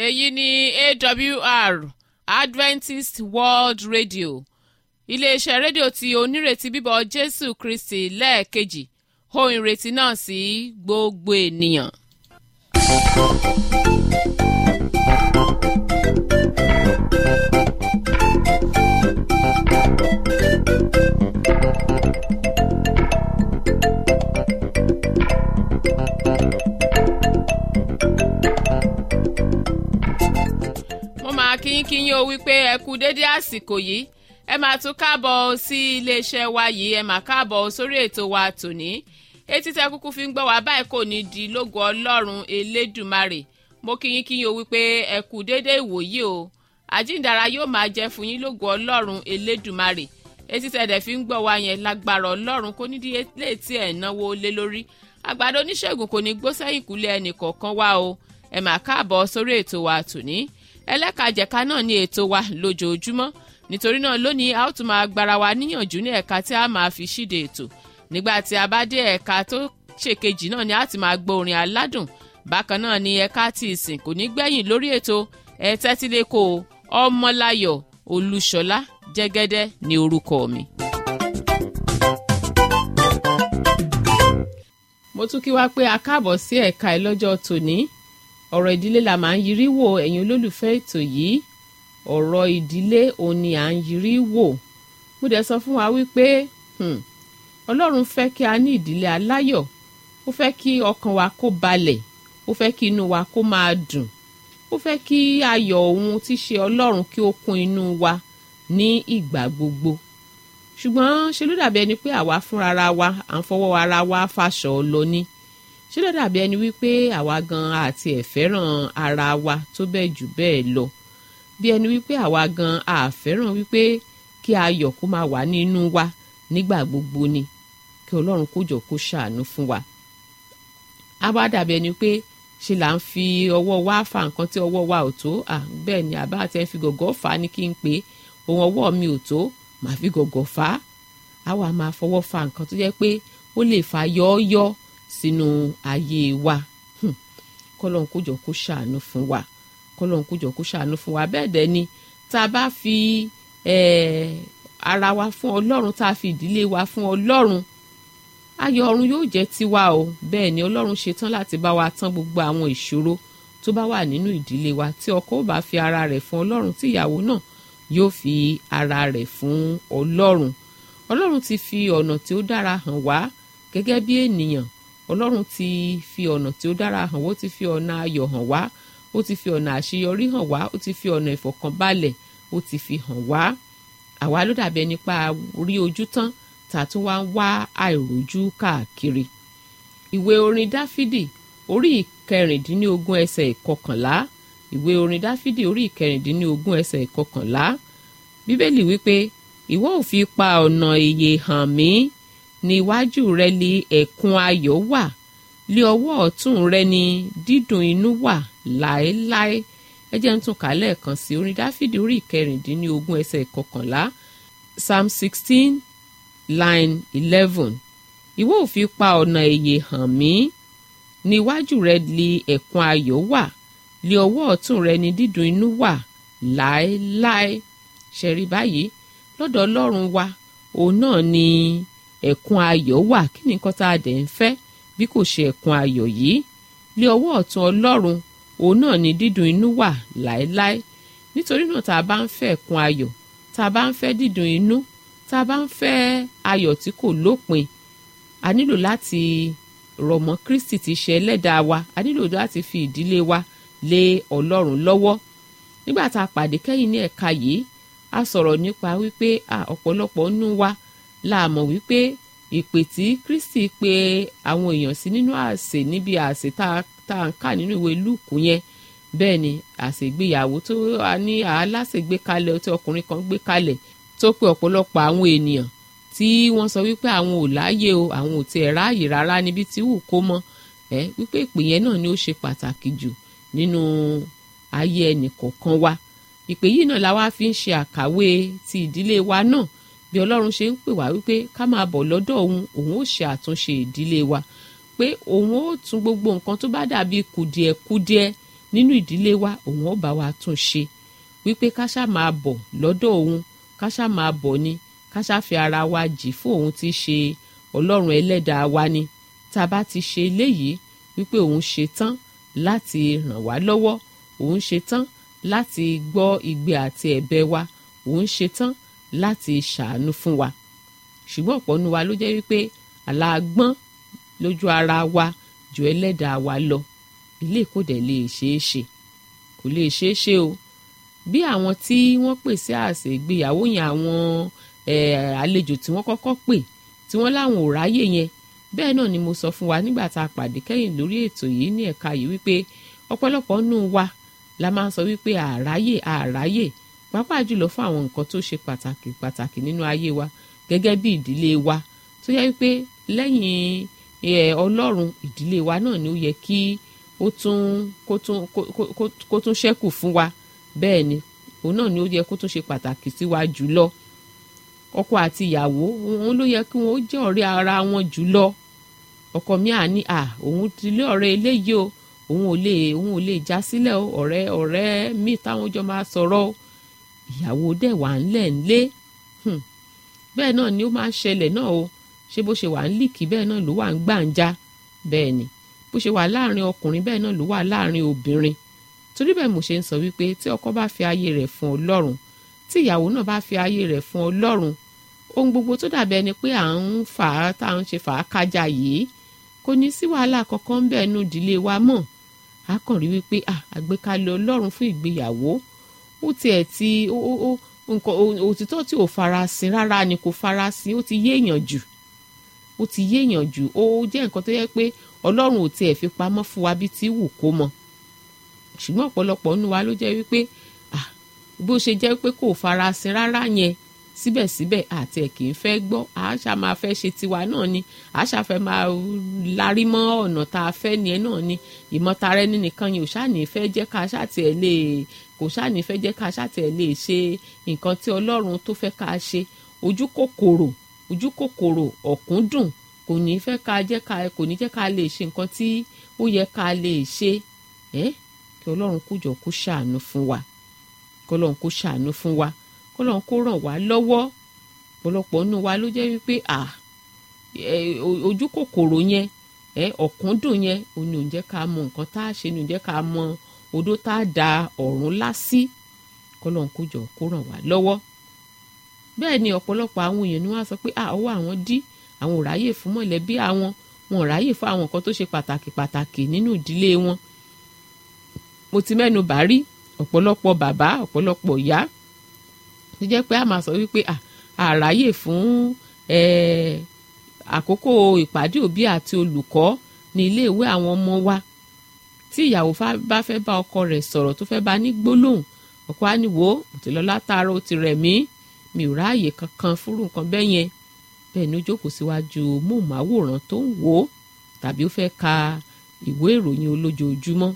èyí ni awr adventist world radio iléeṣẹ́ rédíò tí onírètí bíbọ̀ jésù kristi lẹ́ẹ̀kejì ohun ìrètí náà sí gbogbo ènìyàn. mo máa kí yín kí yín o wípé ẹ kú dédé àsìkò yìí ẹ máa tún káàbọ̀ sí iléeṣẹ́ wa yìí ẹ máa káàbọ̀ sórí ètò wa tòní etí tẹ kúkú fi ń gbọ́ wá báyìí kò ní di lógo ọlọ́run elédùmarè mo kí yín kí yín o wípé ẹ kú dédé ìwòyí o àjíǹdara yóò máa jẹ́ fún yín lógo ọlọ́run elédùmarè etí tẹ dẹ̀ fi ń gbọ́ wá yẹn lágbára ọlọ́run kò ní di létí ẹ̀ náwó lé lórí àgbàdo oníṣègùn kò ní gbó sẹ́yìn kúlẹ̀ ẹnì kọ̀ọ̀kan wá o ẹ máa káàbọ̀ sórí ètò wa tòní ẹlẹ́kajẹ̀ka náà ní ètò wa lójoojúmọ́ nítorí náà lónìí a ó tún máa gbára wa níyànjú ní ẹ̀ka tí a máa fi ṣíde ètò nígbà tí a bá dé ẹ̀ka tó ṣèkejì náà ni a ti máa gbọ́ orin aládùn bákan náà ni ẹ̀ka tí ìsìn kò ní gbẹ̀yìn lórí ètò ẹ tẹ́tílẹ́kọ̀ ọmọláyọ̀ olúṣọlá jẹ́gẹ́dẹ́ ní orúkọ mi. mo tún kí wá pé a káàbọ̀ sí ẹ̀ka ẹ̀ lọ́jọ́ tòní ọ̀rọ̀ ìdílé la máa ń yiri wò ẹ̀yin olólùfẹ́ ètò yìí ọ̀rọ̀ ìdílé òun ni à ń yiri wò mo dẹ̀ sọ fún wa wípé ọlọ́run fẹ́ kí a ní ìdílé aláyọ̀ ó fẹ́ kí ọkàn wa kó balẹ̀ ó fẹ́ kí inú wa kó máa dùn ó fẹ́ kí ayọ̀ òun tí ṣe ọlọ́run kí ó kún inú wa ní ìgbà gbogbo ṣùgbọ́n ṣe ló dàbí ẹni pé àwa fúnra wa à ń fọwọ́ ara wa fàṣọ lọ ní ṣé ló dàbí ẹni wípé àwa gan àti ẹ̀ fẹ́ràn ara wa tó bẹ́ẹ̀ jù bẹ́ẹ̀ lọ bí ẹni wípé àwa gan àfẹ́ràn wípé kí ayọ̀ kó máa wà nínú wa nígbà gbogbo ni kí ọlọ́run kó jọ kó ṣàánú fún wa. a wá dàbí ẹni pé ṣe là ń fi ọwọ́ wa fa nǹkan tí ọwọ́ wa ò tó bẹ́ẹ̀ ni àbá àti ẹ̀ fi gọ̀gọ́ fà á ní kí n pé ohun ọwọ́ mi ò tó màá fi gọ̀gọ́ fà á a wà máa fọwọ́ fa nǹkan tó jẹ́ pé ó lè fa yọ́ọ́yọ́ sínú ayé wa kọlọ́n kó jọ kó ṣàánú fún wa kọlọ́n kó jọ kó ṣàánú fún wa bẹ́ẹ̀ dẹ̀ ni tá a bá fi ara wa fún ọlọ́run tá a fi ìdílé wa fún ọlọ́run ayọ̀ ọ̀run yóò jẹ́ tiwa o bẹ́ẹ̀ ni ọlọ́run ṣetán láti bá wa tán gbogbo àwọn ìṣòro tó bá wà nínú ìdílé wa tí ọkọ ò bá fi ara rẹ̀ fún ọlọ́run tí ìyàwó náà yóò fi ara rẹ̀ fún ọlọ́run ọlọ́run ti fi ọ̀nà tí ó dára hàn wá gẹ́gẹ́ bí ènìyàn ọlọ́run ti fi ọ̀nà tí ó dára hàn wá ó ti fi ọ̀nà ayọ̀ hàn wá ó ti fi ọ̀nà àṣeyọrí hàn wá ó ti fi ọ̀nà ìfọ̀kànbalẹ̀ ó ti fi hàn wá àwa ló dàbí ẹni pa rí ojú tán tàtún wá ń wá àìrójú káàkiri ìwé orin dáfídì orí ìkẹrìndínlógún ẹsẹ̀ ìkọkànlá ìwé orin dáfídì orí ìkẹrìndínlógún ẹsẹ̀ ìkọkànlá bíbélì wípé ìwọ ò fi pa ọ̀nà ìyè hàn mí ní iwájú rẹ ni ẹ̀kún ayọ̀ wà lé ọwọ́ ọ̀tún rẹ ni dídùn inú wà láéláé ẹ jẹ́ ń tún kà lẹ́ẹ̀kan sí orin dáfídì orí ìkẹrìndínlógún ẹsẹ̀ ìkọkànlá psalm sixteen line eleven ìwọ ò fi pa ọ̀nà èyè hàn mí ní iwájú rẹ ni ẹ̀kún ayọ̀ wà lé ọwọ́ ọ̀tún rẹ ni dídùn inú wà láéláé ṣẹ̀rí báyìí lọ́dọ̀ ọlọ́run wa òun náà ni ẹ̀kún ayọ̀ wà kí ni nǹkan tá a dẹ̀ ń fẹ́ bí kò ṣe ẹ̀kún ayọ̀ yìí lé ọwọ́ ọ̀tún ọlọ́run òun náà ni dídùn inú wà láéláé nítorí náà tá a bá ń fẹ́ ẹ̀kún ayọ̀ tá a bá ń fẹ́ dídùn inú tá a bá ń fẹ́ ayọ̀ tí kò lópin a nílò láti rọ̀ mọ́ Kristi tí ṣe ẹlẹ́dàá wa a nílò láti fi ìdílé wa lé ọlọ́run lọ́wọ́ nígbà tá a pàdé kẹ́yìn ní ẹ̀ka yìí a sọ̀rọ̀ nípa wípé ọ̀pọ̀lọpọ̀ nínú wa la mọ̀ wípé ìpè tí Kristi pe àwọn èèyàn sí nínú àsè níbi àsè tá a ń kà nínú ìwé Lúùkù yẹn bẹ́ẹ̀ ni àṣègbéyàwó tó a ní aláṣègbè kalẹ̀ tí ọkùnrin kan gbé kalẹ̀ tó pe ọ̀pọ̀lọpọ̀ àwọn ènìyàn tí wọ́n sọ wípé àwọn ò láàyè o àwọn ò tiẹ̀ ráàyè rárá níbi tí wù kó mọ́ ẹ wípé ìpè yẹn náà ni ó ṣe pàtàkì jù nínú ayé ẹnì kọ̀ọ̀kan wa ìpè yìí náà la wá fi ń ṣe àkàwé ti ìdílé wa náà bí ọlọ́run ṣe ń pè wá wípé ká máa bọ̀ lọ́dọ̀ òun òun ó ṣe àtúnṣe ìdílé wa pé òun ó tún gbogbo nǹkan tó bá dàbí kùdìẹ̀kudiẹ nínú ìdílé wa òun ó bá wa tún ṣe wípé ká ṣá máa bọ̀ lọ́dọ̀ òun ká ṣá máa bọ̀ ni ká ṣá fi ara wa jì fún òun tí í ṣe ọlọ́run ẹlẹ́dàá wa ni tá a bá ti ṣe eléyìí wípé òun ṣe tán láti ràn wá lọ́wọ́ òun ṣe tán láti gbọ́ igbe àti ẹ̀bẹ̀ wa òun ṣe tán láti ṣàánú fún wa ṣùgbọ́n ọ̀pọ̀ nu wa ló jẹ́ wípé àlàgbọ́n lójú ara wa ju ẹlẹ́dàá wa lọ ilé kò dẹ̀ lè ṣeé ṣe kò lè ṣeé ṣe o bí àwọn tí wọ́n pè sí àsè ìgbéyàwó yẹn àwọn àlejò tí wọ́n kọ́kọ́ pè tí wọ́n láwọn ò ráyè yẹn bẹ́ẹ̀ náà ni mo sọ fún wa nígbà tá a pàdé kẹ́yìn lórí ètò yìí ní ẹ̀ka yìí wípé ọ̀pọ̀lọpọ̀ nù wa la máa ń sọ wípé àráyè àráyè pàápàá jùlọ fún àwọn nǹkan tó ṣe pàtàkì pàtàkì nínú ayé wa gẹ́gẹ́ bí ìdílé wa tó yẹ wípé lẹ́yìn ọlọ́run ìdílé wa náà ni ó yẹ kí ó tún kó tún kó tún ṣẹ́kù fún wa bẹ́ẹ̀ ni òun náà ni ó yẹ kó tún ṣe pàtàkì sí wa jùlọ ọkọ àti ìyàwó òun ló yẹ kí wọn ó jẹ́ ọ̀rẹ́ ara wọn jùlọ ọkọ mi à ní à òun ti lé ọ̀rẹ́ eléyìí o òun ò lè òun ò lè já sílẹ̀ o ọ̀rẹ́ ọ̀rẹ́ mi táwọn jọ máa sọ̀rọ̀ o ìyàwó dẹ̀ wà ńlẹ̀ ńlé bẹ́ẹ̀ náà ni ó máa ń ṣẹlẹ̀ náà o ṣé bó ṣe wà ń líkì bẹ́ẹ̀ náà ló wà ń gbàǹjà bẹ́ẹ̀ ni bó ṣe wà láàrin ọkùnrin bẹ́ẹ̀ náà ló wà láàrin obìnrin torí bẹ́ẹ̀ mo ṣe ń sọ wípé tí ọkọ bá fi ayé rẹ̀ fún ọlọ́run tí ìyàwó náà bá fi ayé rẹ̀ fún ọlọ́run ohun gbogbo tó dàbí ẹni pé à ń fà á tá à ń ṣe fà á kájà yìí kò ní sí wàhálà kankan ń bẹ́ẹ̀ nù ìdílé wa mọ́ a kàn rí wípé àgbékalẹ̀ ọlọ́run fún ìgbéyàwó ó tiẹ̀ ti ó ó nǹkan òtítọ́ tí ò farasin rárá ni kò farasin ó ti yéèyàn jù ó ti yéèyàn jù ó jẹ́ nǹkan tó yẹ pé ọlọ́run ò tiẹ̀ fi pamọ́ fún wa bí ti wù kó mọ ṣùgbọ́n ọ̀pọ̀lọpọ̀ nínú wa ló jẹ́ wípé bó ṣe jẹ́ pé kò farasin rárá yẹn síbẹ̀síbẹ̀ àti ẹ̀ kì í fẹ́ gbọ́ àṣà máa fẹ́ ṣe tiwa náà ni àṣà fẹ́ máa larí mọ́ ọ̀nà tá a fẹ́ ni ẹ náà ni ìmọ̀tara ẹni nìkan yìí ò ṣàní fẹ́ jẹ́ ká ṣàtì ẹ̀ lè kò ṣàní fẹ́ jẹ́ ká ṣàtì ẹ̀ lè ṣe nǹkan tí ọlọ́run tó fẹ́ ká ṣe ojú kòkòrò ojú kòkòrò ọ̀kúndùn kò ní fẹ́ ká jẹ́ ká kò ní jẹ́ ká lè ṣe nǹkan tí ó yẹ ká lè ṣe ẹ́ kí ọlọ́run kó jọ kó ṣàánú fún wa kí ọlọ́run kó ṣàánú fún wa kọlọ́n kó ràn wá lọ́wọ́ ọ̀pọ̀lọpọ̀ nínú wa ló jẹ́ wípé à ojú kòkòrò yẹn ọ̀kúndùn yẹn òun ni ò ń jẹ́ ká mọ nǹkan tá a ṣe ni ò ń jẹ́ ká mọ odó tá a da ọ̀run lásì kọlọ́n kó jọ kó ràn wá lọ́wọ́ bẹ́ẹ̀ ni ọ̀pọ̀lọpọ̀ àwọn èèyàn ni wọ́n á sọ pé ọwọ́ àwọn dí àwọn ò ráyè fún mọ̀lẹ́bí àwọn wọn ò ráyè fún àwọn nǹkan tó ṣe pàtàkì pàtàkì nínú ìdílé wọn mo ti mẹ́nu bà rí ọ̀pọ̀lọpọ̀ bàbá ọ̀pọ̀lọpọ̀ ìyá tó jẹ́ pé a máa sọ wípé àráyè fún àkókò ìpàdé òbí àti olùkọ́ ní iléèwé àwọn ọmọ wa tí ìyàwó bá fẹ́ bá ọkọ rẹ̀ sọ̀rọ̀ tó fẹ́ bá ní gbólóhùn ọkọ á ní wò ó ti lọ látàárọ̀ ó ti rẹ̀ mí mi ò ráàyè kankan fúrú nǹkan bẹ́ẹ̀ yẹn bẹ́ẹ̀ ni ó jókòó síwájú móhùnmáwòrán tó ń wò ó tàbí ó fẹ́ ka ìwé ìròyìn olójoojúmọ́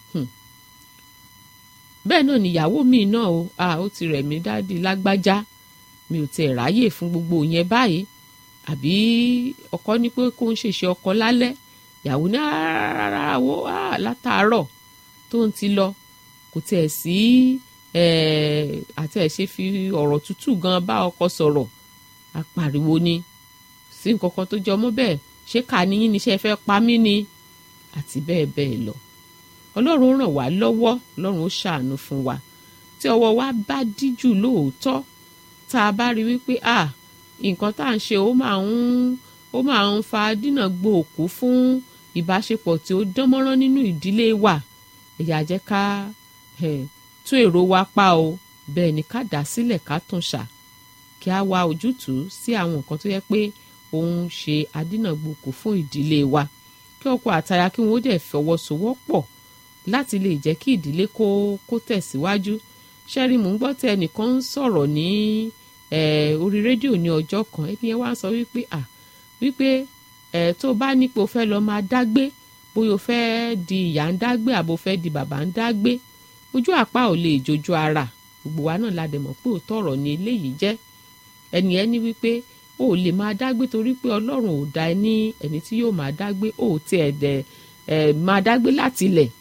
bẹ́ẹ̀ náà níyàwó mi náà o a ó ti rẹ̀ mí dáàdi lágbájá mi ò tiẹ̀ ráyè fún gbogbo yẹn báyìí àbí ọkọ ní pé kó ń ṣèṣe ọkọ lálẹ́ ìyàwó ní rárá wo látàárọ̀ tó ń ti lọ kò tiẹ̀ sí àti ẹ̀ ṣe fi ọ̀rọ̀ tútù gan bá ọkọ sọ̀rọ̀ apariwo ni sí nǹkan kan tó jọmọ́ bẹ́ẹ̀ ṣé kà níyìn níṣẹ́ fẹ́ pa mí ni àti bẹ́ẹ̀ bẹ́ẹ̀ lọ ọlọ́run ràn wá lọ́wọ́ ọlọ́run ó ṣàánú fún wa tí ọwọ́ wa bá díjù lóòótọ́ tá a bá rí wípé à nǹkan tá à ń ṣe ó máa ń ó máa ń fa dínà gbòòkú fún ìbáṣepọ̀ tí ó dán mọ́rán nínú ìdílé wa ẹ̀yà jẹ́ ká tún èrò wa pa o bẹ́ẹ̀ ni ká dá sílẹ̀ ká tún ṣà kí a wá ojútùú sí àwọn nǹkan tó yẹ pé òun ṣe adínàgbòkú fún ìdílé wa kí ọkọ àtaya kí wọn ó dẹ̀ fọwọ́sowọ́pọ̀ láti lè jẹ́ kí ìdílé kó kó tẹ̀síwájú ṣẹ́rí mò ń gbọ́ tí ẹnìkan ń sọ̀rọ̀ ní orí rédíò ní ọjọ́ kan ẹni ẹ wá sọ wípé à wípé tó bá ní pé o fẹ́ lọ máa dágbé bóyá o fẹ́ di ìyá ń dágbé àbò fẹ́ di bàbá ń dágbé ojú àpá ò lè jojú ara gbogbo wa náà la dẹ̀ mọ̀ pé òótọ́ ọ̀rọ̀ ni eléyìí jẹ́ ẹni ẹ ní wípé o ò lè máa dágbé torí pé ọlọ́run ò dá ẹ ní ẹni tí yóò máa dágbé o ò tiẹ̀ dẹ̀ ẹ̀ máa dágbé láti ilẹ̀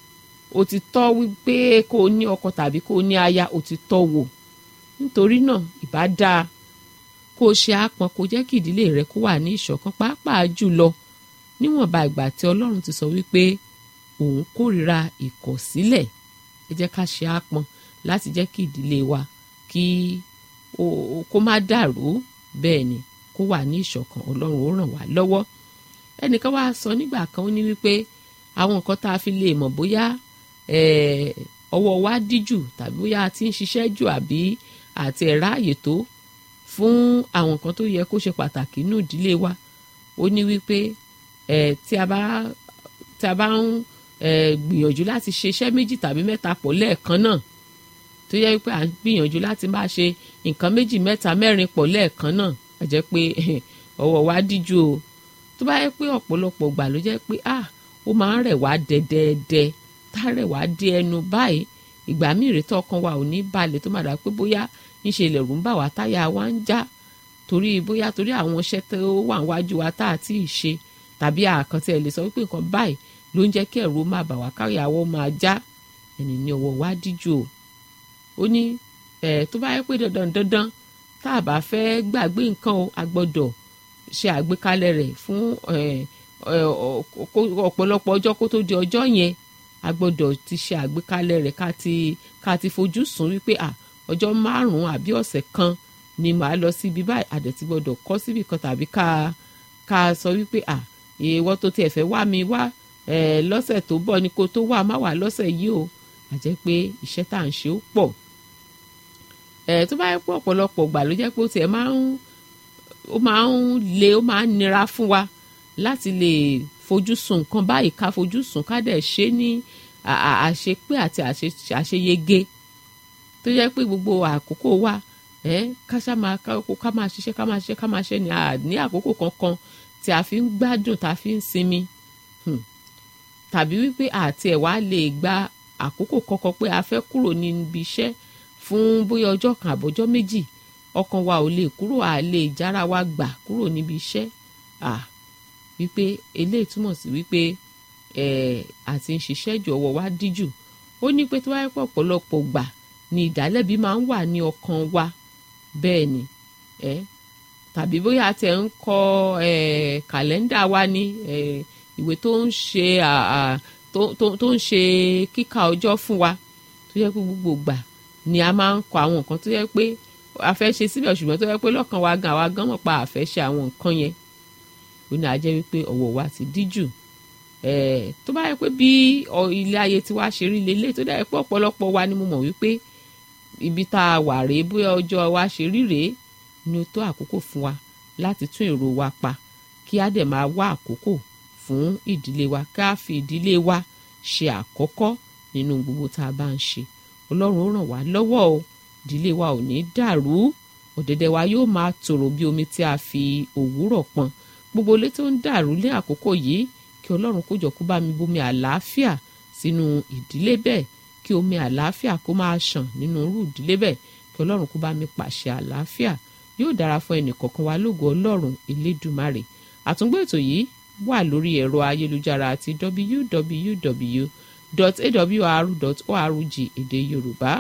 o ti tọ́ wípé kó o ní ọkọ tàbí kó o ní aya o ti tọ́ wò nítorí náà ìbá dáa kó o ṣe àpọn kó jẹ́ kí ìdílé rẹ kó wà ní ìṣọ̀kan pàápàá jùlọ níwọ̀nba ìgbà tí ọlọ́run ti sọ wípé òun kórìíra ìkọ̀sílẹ̀ ẹ jẹ́ ká ṣe àpọn láti jẹ́ kí ìdílé wa kí kó má dàrú bẹ́ẹ̀ ni kó wà ní ìṣọ̀kan ọlọ́run ó ràn wá lọ́wọ́ ẹnìkan wá sọ nígbà kan ó ní wípé àwọn nǹkan tá a fi lè mọ̀ bóyá ọwọ́ wa díjù tàbí bóyá a ti ń ṣiṣẹ́ jù àbí àti ẹ̀rá àyè tó fún àwọn nǹkan tó yẹ kó ṣe pàtàkì nínú ìdílé wa ó ní wípé tí a bá tí a bá ń gbìyànjú láti ṣe iṣẹ́ méjì tàbí mẹ́ta pọ̀ lẹ́ẹ̀kan náà tó yẹ wípé à ń gbìyànjú láti máa ṣe nǹkan méjì mẹ́ta mẹ́rin pọ̀ lẹ́ẹ̀kan náà a jẹ́ pé ọwọ́ wa díjú o tó bá yẹ pé ọ̀pọ̀lọpọ̀ gbà ló jẹ́ pé ah ó máa ń rẹ̀ wá dẹ́dẹ́dẹ́ tá rẹ̀ wá dé ẹnu báyìí ìgbà míì rètò ọkàn wa ò ní balẹ̀ tó máa dà pé bóyá ńṣe ilẹ̀rù ń bà wá táyà wa ń já torí bóyá torí àwọn iṣẹ́ tó wà níwájú wa tá à tí ì ṣe tàbí àkàntì ẹ̀ lè sọ wípé nǹkan báyìí ló ń jẹ́ kí ẹ̀rù máa bà wá káyàwó máa já ẹni ní ọwọ́ wa díjú o ó ní ẹ̀ tó bá yẹ pé dandan dandan tá a bá fẹ́ gbàgbé nǹkan o a gbọ́dọ̀ ṣe àgbékalẹ̀ rẹ̀ fún ọ̀pọ̀lọpọ̀ ọjọ́ kó tó di ọjọ́ yẹn a gbọ́dọ̀ ti ṣe àgbékalẹ̀ rẹ̀ ká ti ká ti fojú sùn wípé à ọjọ́ márùn-ún àbí ọ̀sẹ̀ kan ni màá lọ síbi báyìí àdẹ̀tí gbọ́dọ̀ kọ́ síbi kan tàbí ká ká sọ wípé à ìwọ tó tiẹ̀ fẹ́ wá mi wá lọ́sẹ̀ tó bọ̀ ni kó tó wà má wà lọ́sẹ̀ yìí o àjẹ́ pé iṣẹ́ tá à ń ṣe ó pọ̀ tó bá yẹ pé ọ̀pọ̀lọpọ̀ gbà ló jẹ́ pé ó tiẹ̀ máa ń ó máa ń le ó máa ń nira fún wa láti lè fojú sùn nǹkan báyìí ká fojú sùn ká dẹ̀ ṣe ní àṣepé àti àṣeyege tó jẹ́ pé gbogbo àkókò wa ká ṣá máa ká máa ṣiṣẹ́ ká máa ṣiṣẹ́ ká máa ṣe ní ní àkókò kankan tí a fi ń gbádùn tá a fi ń sinmi tàbí wípé àti ẹ̀ wá lè gba àkókò kankan pé a fẹ́ kúrò níbi iṣẹ́ fún bóyá ọjọ́ kan àbọ̀jọ́ méjì ọkàn wa ò lè kúrò à lè jára wa gbà kúrò níbi iṣẹ́ à wípé eléyìí túmọ̀ sí wípé ẹ̀ àti ń ṣiṣẹ́ jù ọwọ́ wa díjù ó ní pé tó wáyé pọ̀ ọ̀pọ̀lọpọ̀ gbà ni ìdálẹ́bi máa ń wà ní ọkàn wa bẹ́ẹ̀ ni ẹ́ tàbí bóyá a tẹ̀ ń kọ ẹ̀ kàlẹ́ndà wa ní ẹ̀ ìwé tó ń ṣe tó ń ṣe kíkà ọjọ́ fún wa tó yẹ pé gbogbo gbà ni a máa ń kọ àwọn nǹkan tó yẹ pé a fẹ́ ṣe síbẹ̀ ṣùgbọ́n tó yẹ pé lọ́kàn wa gan àwa gan mọ̀ pa àfẹ́ ṣe àwọn nǹkan yẹn ó ní àjẹ́ wípé ọwọ́ wa ti díjù tó bá yẹ pé bí ilé ayé tí wàá ṣe rí lélẹ̀ tó dá yẹ pé ọ̀pọ̀lọpọ̀ wa ni mo mọ̀ wípé ibi tá a wà rèé bóyá ọjọ́ wa ṣe rí rèé ni ó tó àkókò fún wa láti tún èrò wa pa kí á dẹ̀ máa wá àkókò fún ìdílé wa ká fi ìdílé wa ṣe àkọ́kọ́ nínú gbogbo tá a bá ń ṣe ọlọ́run ó ràn wá lọ́wọ́ o ìdílé wa ò ní dàrú ọ̀dẹ̀dẹ̀ wa yóò máa tòrò bí omi tí a fi òwúrọ̀ pọn gbogbo ilé tó ń dàrú lé àkókò yìí kí ọlọ́run kó jọ kó bá mi bomi àlàáfíà sínú ìdílé bẹ́ẹ̀ kí omi àlàáfíà kó máa ṣàn nínú irú ìdílé bẹ́ẹ̀ kí ọlọ́run kó bá mi pàṣẹ àlàáfíà yóò dára fún ẹnì kọ̀ọ̀kan wa lógo ọlọ́run elédùmarè àtúngbò ètò yìí wà lórí ẹ̀rọ ayélujára àti www.awr.org èdè yorùbá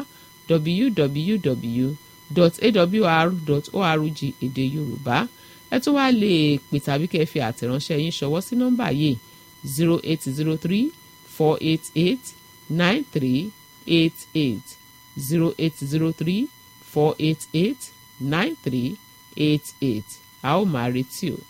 www.awr.org èdè yorùbá ẹ tún wá lè pè tàbí kẹ́ ẹ fi àtẹ̀ránṣẹ́ yín ṣọwọ́ sí nọ́mbà yìí zero eight zero three four eight eight nine three eight eight zero eight zero three four eight eight nine three eight eight a ó máa retí o.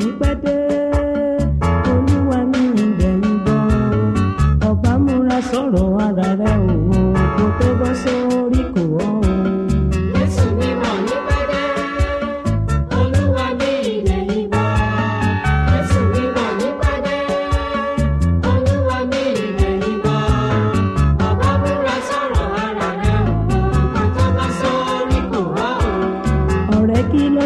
sọ̀rọ̀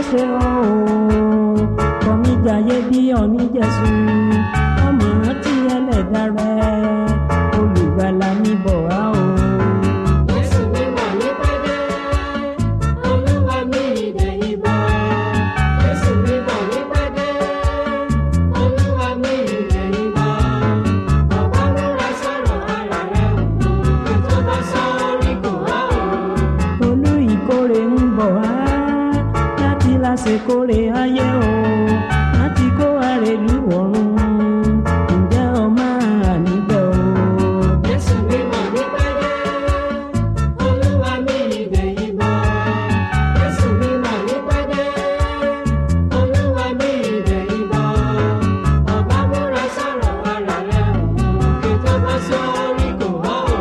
ṣe ọ́ o kọ̀mí jayé bí ọ̀ní jésù ọmọ rántí ẹlẹ́dàá rẹ olùgbàlà mi bọ̀ wá o. Jésù mímọ́ ní pẹ́dẹ́, Olúwa mi ìdẹ̀yìn bọ̀. Jésù mímọ́ ní pẹ́dẹ́, Olúwa mi ìdẹ̀yìn bọ̀. Ọ̀pá múra sọ̀rọ̀ ara rẹ̀ o, ètò bá sọ́ọ́rí kò wá o. olú ìkórè ń bọ̀ wá láti lásìkórè ayé o láti kó àrèlú ọ̀run ǹjẹ́ ọ máa níbẹ̀ o. Jésù mímọ́ ní pẹ́dẹ́, Olúwa mi ìdẹ̀yìn bọ̀. Jésù mímọ́ ní pẹ́dẹ́, Olúwa mi ìdẹ̀yìn bọ̀. Ọ̀pá múra sọ̀rọ̀ ara rẹ̀ o, ètò bá sọ́ọ́rí kò wá o.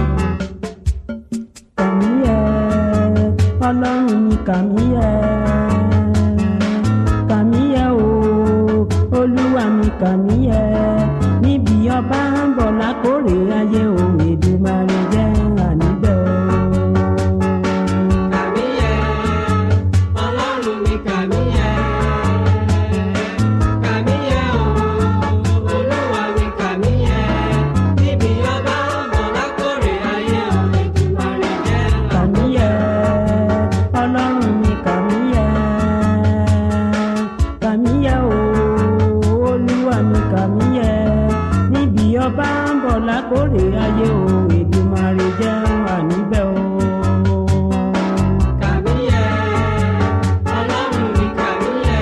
kàmíyẹ ọlọ́run ni kàmíyẹ kàmíyẹ o olúwa mi kàmíyẹ níbi ọba ń bọ̀ lákòrè ayé o èdùmarè jẹ́ àníbẹ̀ o. Kàmíyẹ, Ọlọ́run mi kàmíyẹ. Kàmíyẹ o, Olúwa mi kàmíyẹ. Níbi ọba ọmọ lákòrè ayé o, Èdùmàrè jẹ́ kàmíyẹ ọlọ́run mi kàmíyẹ kàmíyẹ o olúwa mi kàmíyẹ níbi ọba ń bọ̀ lákòrè ayé o èdùmarè jẹ́ àníbẹ̀ o. Kàmíyẹ, Ọlọ́run mi kàmíyẹ.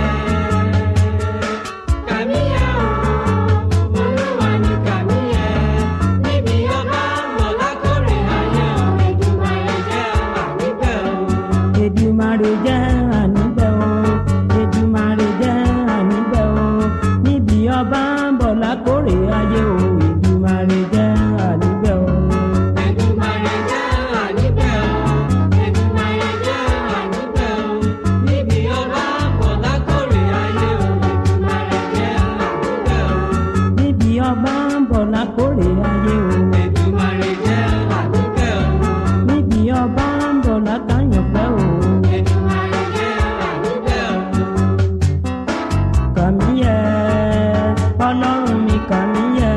Kàmíyẹ o, Olúwa mi kàmíyẹ. Níbi ọba ọmọ lákòrè ayé o, Èdùmàrè jẹ́ àníbẹ̀ o. Èdùmàrè jẹ́ àníbẹ̀ o Èdùmàrè jẹ́ àníbẹ̀ o níbi ọba ń bọ̀ lákòrè ayé o Èdùmàrè jẹ́ àníbẹ̀ o. Èdùmàrè jẹ́ àníbẹ̀ o, Èdùmàrè jẹ́ àníbẹ̀ o, níbi ọba pọ̀ lákòrè ayé o, Èdùmàrè jẹ́ àníbẹ̀ o. níbi ọba ń bọ̀ lákòrè ayé o Èdùmàrè jẹ́ àníbẹ̀ o, níbi ọba ń bọ̀ lákàyànfẹ́ o. Èdùmàrè jẹ́ àníbẹ̀ o. Kàmíyẹ ọlọ́run mi kàmíyẹ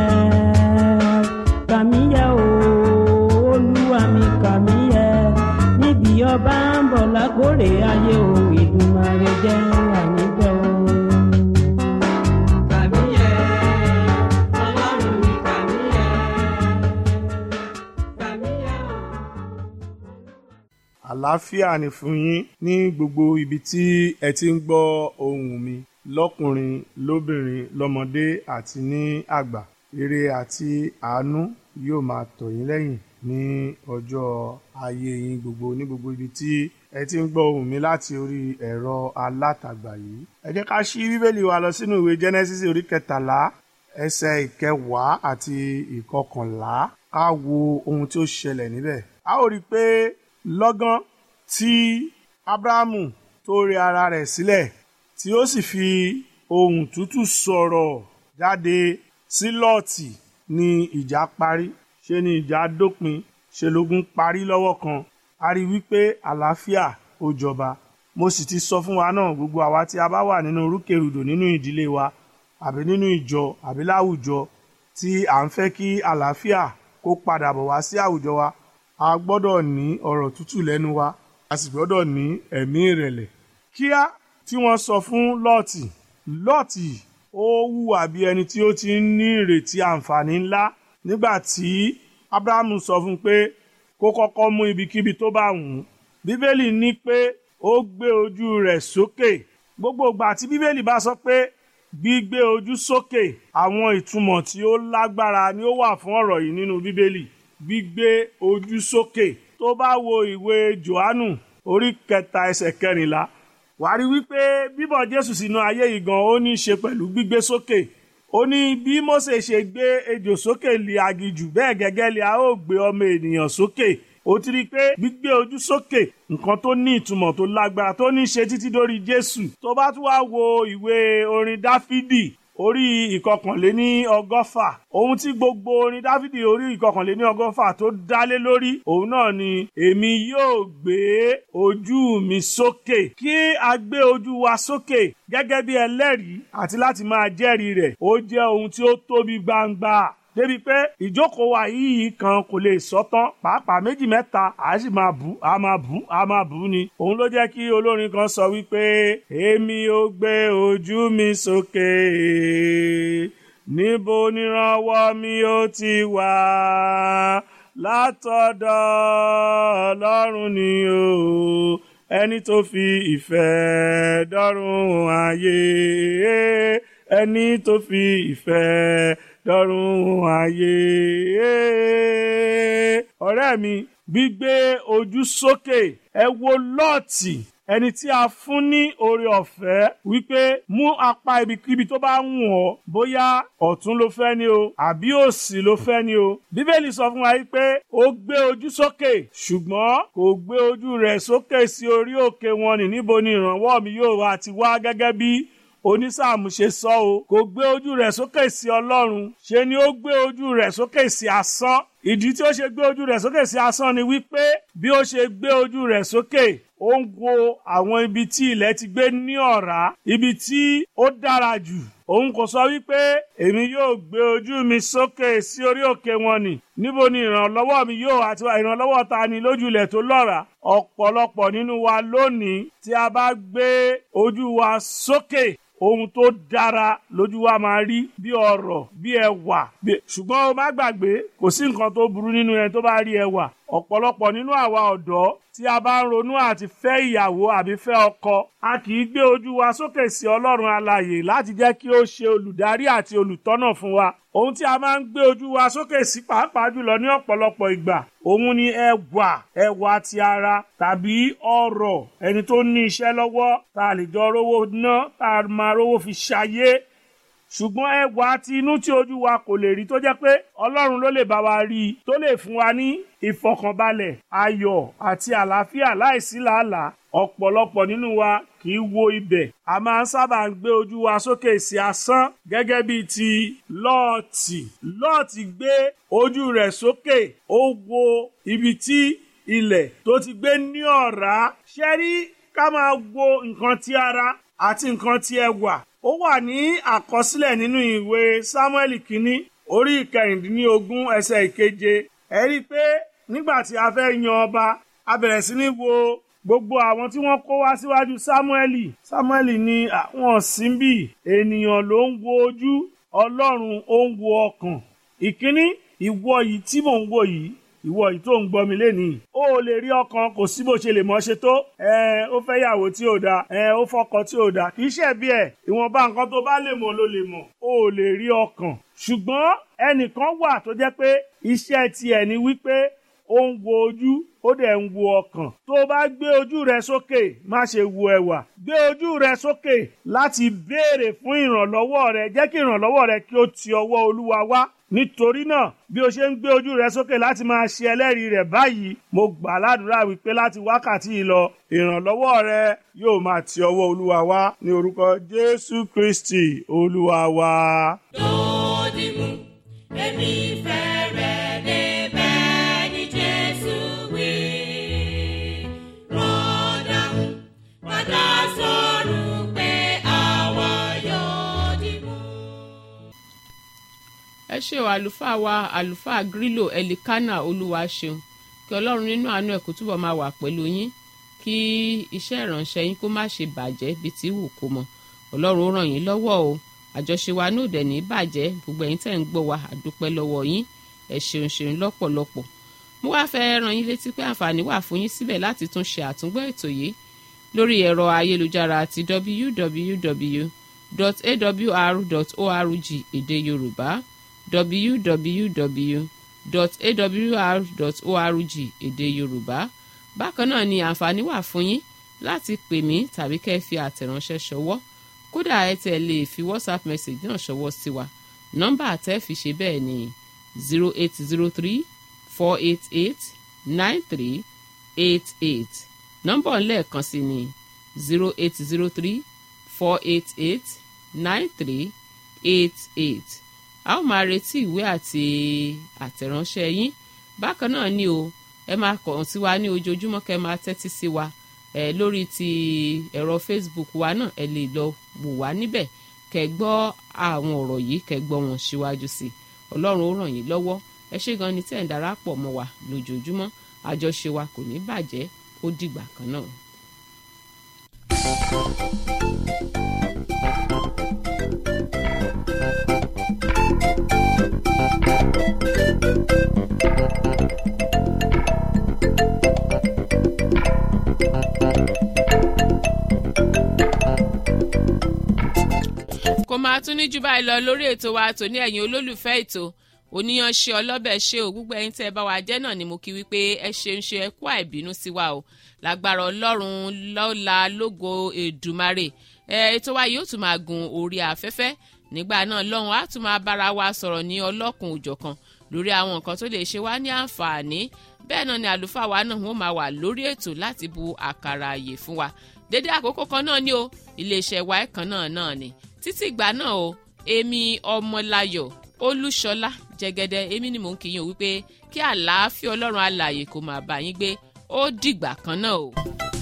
kàmíyẹ o olúwa mi kàmíyẹ níbi ọba ń bọ̀ lákòrè ayé o Èdùmàrè jẹ́ àníbẹ̀ o. Kàmíyẹ, Ọlọ́run mi kàmíyẹ. Kàmíyẹ o. àlàáfíà ni fún yín ní gbogbo ibi tí ẹ ti ń gbọ́ ohùn mi lọ́kùnrin lóbìnrin lọ́mọdé àti ní àgbà ire àti àánú yóò máa tọ̀ yín lẹ́yìn ní ọjọ́ ayé yín gbogbo ní gbogbo ibi tí ẹ ti ń gbọ́ ohùn mi láti orí ẹ̀rọ alátagbà yìí ẹ jẹ́ ká ṣí bíbélì wa lọ sínú ìwé Genesis orí kẹtàlá ẹsẹ̀ ìkẹwàá àti ìkọkànlá ká wo ohun tí ó ṣẹlẹ̀ níbẹ̀ a ó rí i pé lọ́gán tí abrahamu tó rẹ ara rẹ̀ sílẹ̀ tí ó sì fi ohùn tútù sọ̀rọ̀ jáde sí lọ́ọ̀tì ni ìjà parí ṣe ni ìjà dópin ṣe lógun parí lọ́wọ́ kan a rí wípé àlàáfíà ó jọba mo sì ti sọ fún wa náà gbogbo àwa tí a bá wà nínú rúkèrúdò nínú ìdílé wa àbí nínú ìjọ àbí láwùjọ tí à ń fẹ́ kí àlàáfíà kó padà bọ̀ wá sí àwùjọ wa a gbọ́dọ̀ ní ọ̀rọ̀ tútù lẹ́nu wa a sì gbọ́dọ̀ ní ẹ̀mí ìrẹ̀lẹ̀. kíá tí wọ́n sọ fún lọ́ọ̀tì lọ́ọ̀tì ó hùwà bí ẹni tí ó ti ń ní ìrètí àǹfààní ńlá nígbà tí abrahamu sọ fún un pé kó kọ́kọ́ mú ibikíbi tó bá wù ú bíbélì ní pé ó gbé ojú rẹ̀ sókè gbogbo ìgbà tí bíbélì bá sọ pé gbígbé ojú sókè àwọn ìtumọ̀ tí ó lágbára ni ó wà fún ọ̀rọ̀ yìí nínú bíbélì gbígbé ojú sókè tó bá wo ìwé johannu orí kẹta ẹsẹ̀ kẹrìnlá wàá rí wípé bíbọ̀ jésù sínú ayé yìí gan ó ní í ṣe pẹ̀lú gbígbé sókè ó ní bí mósè ṣe gbé ejò sókè lé aginjù bẹ́ẹ̀ gẹ́gẹ́ lé a ó gbé ọmọ ènìyàn sókè ó ti rí i pé gbígbé ojú sókè nǹkan tó ní ìtumọ̀ tó lágbára tó ní í ṣe títí dórí jésù tó bá tún wá wo ìwé orin dáfídì orí ìkọkànléní ọgọ́fà ohun tí gbogbo orin dáfídì orí ìkọkànléní ọgọ́fà tó dálé lórí òun náà ni èmi yóò gbé ojú mi sókè kí a gbé ojú wa sókè gẹ́gẹ́ bí ẹlẹ́rìí àti láti máa jẹ́rìí rẹ̀ ó jẹ́ ohun tí ó tóbi gbangba débi pé ìjókòó wa yìí kan kò lè sọ́tán pàápàá méjì mẹ́ta a sì máa bù a máa bù a máa bù ni. òun ló jẹ́ kí olórin kan sọ wípé èmi ò gbé ojú mi sókè níbo nírànwọ́ mi ó ti wá látọ̀dọ̀ ọlọ́run ni o ẹni tó fi ìfẹ́ dọ́rùn ayé ẹni tó fi ìfẹ́ dọ́rùn ayé. ọ̀rẹ́ mi gbígbé ojú sókè ẹ wo lọ́ọ̀tì ẹni tí a fún ní oore ọ̀fẹ́ wípé mú apá ibikíbi tó bá wù ọ́ bóyá ọ̀tún ló fẹ́ ni o àbí òsì ló fẹ́ ni o. bíbélì sọ fún wa wípé ó gbé ojú sókè ṣùgbọ́n kò gbé ojú rẹ̀ sókè sí orí òkè wọn ní níbo ni ìrànwọ́ mi yóò wá ti wá gẹ́gẹ́ bí onísáàmù ṣe sọ o kò gbé ojú rẹ̀ sókè sí ọlọ́run ṣe ni ó gbé ojú rẹ̀ sókè sí asán ìdí tí ó ṣe gbé ojú rẹ̀ sókè sí asán ni wípé bí ó ṣe gbé ojú rẹ̀ sókè ó ń wo àwọn ibi tí ilẹ̀ ti gbé ní ọ̀rá ibi tí ó dára jù òun kò sọ wípé èmi yóò gbé ojú mi sókè sí orí òkè wọn nì níbo ni ìrànlọ́wọ́ mi yóò àti ìrànlọ́wọ́ ta ni lójú ilẹ̀ tó lọ́ràá ọ̀pọ̀lọpọ̀ nínú wa lónìí tí a bá gbé ojú wa sókè ohun tó dára lójú wa máa rí bí ọrọ̀ bí ẹwà ṣùgbọ́n o má gbàgbé kò sí nǹkan tó burú nínú ẹni tó bá rí ẹwà ọ̀pọ̀lọpọ̀ nínú àwa ọ̀dọ́ tí a bá ń ronú àti fẹ́ ìyàwó àbí fẹ́ ọkọ a kì í gbé ojú wa sókè sí ọlọ́run alààyè láti jẹ́ kí ó ṣe olùdarí àti olùtọ́nà fún wa ohun tí a máa ń gbé ojú wa sókè sí pàápàá jùlọ ní ọ̀pọ̀lọpọ̀ ìgbà òun ni ẹwà ẹwà ti ara tàbí ọrọ̀ ẹni tó ní iṣẹ́ lọ́wọ́ tá a lè jọ rówó ná tá a máa rówó fi ṣayé ṣùgbọ́n ẹwà ti inú tí ojú wa kò lè rí tó jẹ́ pé ọlọ́run ló lè bá wa rí i tó lè fún wa ní ìfọkànbalẹ̀ ayọ̀ àti àlàáfíà láìsí làálàá ọ̀pọ̀lọpọ̀ nínú wa kì í wo ibẹ̀ a máa ń sábà ń gbé ojú wa sókè sí asán gẹ́gẹ́ bíi ti lọ́ọ̀tì lọ́ọ̀tì gbé ojú rẹ̀ sókè ó wo ibi tí ilẹ̀ tó ti gbé ní ọ̀rá ṣẹ́rí ká máa wo nǹkan ti ara àti nǹkan ti ẹwà ó wà ní àkọsílẹ̀ nínú ìwé sámúẹ́lì kínní orí ìkẹrìndínlógún ẹsẹ̀ ìkeje ẹ rí i pé nígbà tí a fẹ́ yan ọba a bẹ̀rẹ̀ sí ní wo gbogbo àwọn tí wọ́n kó wá síwájú sámúẹ́lì sámúẹ́lì ní àwọn síbì ènìyàn ló ń wo ojú ọlọ́run ó ń wo ọkàn ìkíní ìwọ yìí tí mò ń wò yìí ìwọ yìí tó ń gbọ́ mi lénìí ó lè rí ọkàn kò sí bó ṣe lè mọ́ ṣe tó ẹ ó fẹ́ yàwó tí ò dáa ẹ ó fọkọ tí ò dáa kì í ṣe bí ẹ ìwọ̀nba nǹkan tó bá lè mọ̀ ló lè mọ̀ ó lè rí ọkàn ṣùgbọ́n ẹnìkan wà tó jẹ́ pé iṣẹ́ tiẹ̀ ni wípé ó ń wo ojú ó dẹ̀ ń wo ọkàn tó bá gbé ojú rẹ sókè má ṣe wo ẹwà gbé ojú rẹ sókè láti béèrè fún ìrànlọ́wọ́ rẹ jẹ́ kí ìrànlọ́wọ́ rẹ kí ó ti ọwọ́ olúwa wá nítorí náà bí o ṣe ń gbé ojú rẹ sókè láti máa ṣe ẹlẹ́rìí rẹ̀ báyìí mo gbà ládùúrà wípé láti wákàtí yìí lọ ìrànlọ́wọ́ rẹ yóò máa ti ọwọ́ olúwa wá ní orúkọ jésù kristi olúwa wa. Dòdìmú, èmi fẹ́ rẹ̀ débẹ̀ ní Jésù wí. Rọ́dàmú, padà sọ̀rọ̀ pé àwa yóò dìmú. ẹ ṣe o àlùfáà wa àlùfáà grílò ẹlikánà olúwa ṣeun kí ọlọ́run nínú àánú ẹ̀ kó túbọ̀ máa wà pẹ̀lú yín kí iṣẹ́ ìránṣẹ́ yín kó má ṣe bàjẹ́ bí tí wù kó mọ ọlọ́run ó ràn yín lọ́wọ́ o àjọṣe wa náà dẹ̀ ní bàjẹ́ gbogbo ẹ̀yin tẹ̀ ń gbọ́ wa àdúpẹ́ lọ́wọ́ yín ẹ ṣeun ṣeun lọ́pọ̀lọpọ̀ mo wá fẹ́ ràn yín létí pé àǹfààní wà fún yín síbẹ̀ láti tún ṣe àtúngbọ́ ètò yìí lórí ẹ̀rọ ayélujára àti www.awr.org èdè yorùbá www.awr.org èdè yorùbá bákan náà ni àǹfààní wà fún yín láti pè mí tàbí kẹ́ ẹ fi àtẹ̀ránṣẹ́ ṣọwọ́ kódà ẹ tẹ̀ lè fi whatsapp message náà ṣọwọ́ sí wa nọ́mbà àtẹ́ fi ṣe bẹ́ẹ̀ ni zero eight zero three four eight eight nine three eight eight nọ́mbà lẹ́ẹ̀kan sí ni zero eight zero three four eight eight nine three eight eight a ó máa retí ìwé àti àtẹ̀ránṣẹ́ yín bákan náà ni o ẹ máa kàn sí wa ní ojoojúmọ́ kẹ́ ẹ máa tẹ́tí sí wa ẹ lórí ti ẹ̀rọ facebook wa náà ẹ lè lọ wò wá níbẹ̀ kẹ́ gbọ́ àwọn ọ̀rọ̀ yìí kẹ́ gbọ́ wọn síwájú sí i ọlọ́run ó ràn yín lọ́wọ́ ẹ ṣé gan ni tẹ́ ẹ̀ ń darapọ̀ mọ́ wa lójoojúmọ́ àjọṣe wa kò ní bàjẹ́ ó dìgbà kan náà. kò máa tún ní jù báyìí lọ lórí ètò wa tòní ẹ̀yin olólùfẹ́ ètò oníyanṣe ọlọ́bẹ̀ ṣe ò gbogbo ẹ̀yin tẹ́ ẹ bá wa jẹ́ náà ni mo kí wípé ẹ ṣeun ṣe ẹ kú àìbínú sí wa o lágbára ọlọ́run lọ́la lógo èdùmarè ẹ ètò wa yóò tún máa gun orí afẹ́fẹ́ nígbà náà lọ́hùn á tún máa bára wa sọ̀rọ̀ ní ọlọ́kùn òjọ̀kan lórí àwọn nǹkan tó lè ṣe wá ní àǹfààní bẹ́ẹ̀ náà ni àlùfáà wa náà wọ́n máa wà lórí ètò láti bu àkàrà àyè fún wa dédé àkókò kan náà ni o iléeṣẹ́ wa ẹ̀kan náà náà ni títí ìgbà náà o èmi ọmọláyọ̀ olúṣọlá jẹgẹdẹ èmi ni mò ń kíyìn o wípé kí àlàáfíà ọlọ́run alààyè kó máa bá yín gbé ó dìgbà kan náà o.